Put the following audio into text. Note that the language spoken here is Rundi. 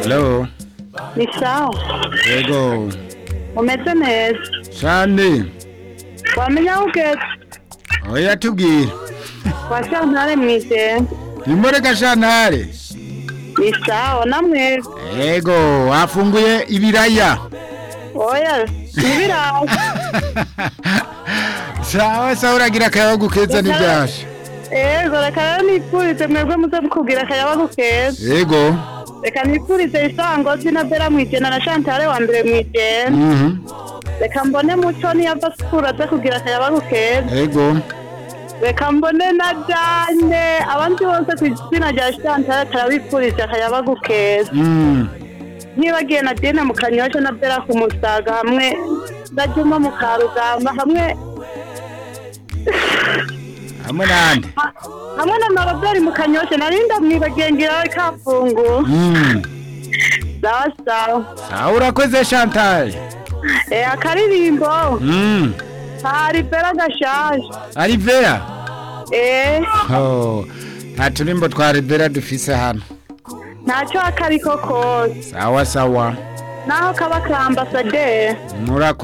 Halo, ni sawa yego umeze neza cyane wamenya aho ugeze oya tubwire washantare mw'ijenda imureka shantare ni sawa namwe yego wafunguye ibiraya oya nibiraza sawa sawa uragira akayabagu keza n'ibyasha ego reka rero nipfurize mwebwe muze mukubwira akayabagu keza yego reka nipfurize isangozi na bera mw'ijenda na shantare wa mbere mw'ijenda mhm reka mbone muco niyava sukura aze kugira akayabagu keza yego reka mbone na jane abandi bose ku izina rya shantare karabipfurije akayabagu keza mm ntibagiye na dina mu kanyosha na bera ku musaga hamwe na juma mu karugamba hamwe hamwe nande ha- hamwe na maroberi mu kanyosha narinda mwibagiye ngira kafungu mm sawa sawa sawa urakoze shantare eh akaririmbo mm hari bera gashaje arivera eh oh nta turimbo twa rivera dufise hano ntacyo akariko kose sawa sawa naho kaba ka ambasaderi murakoze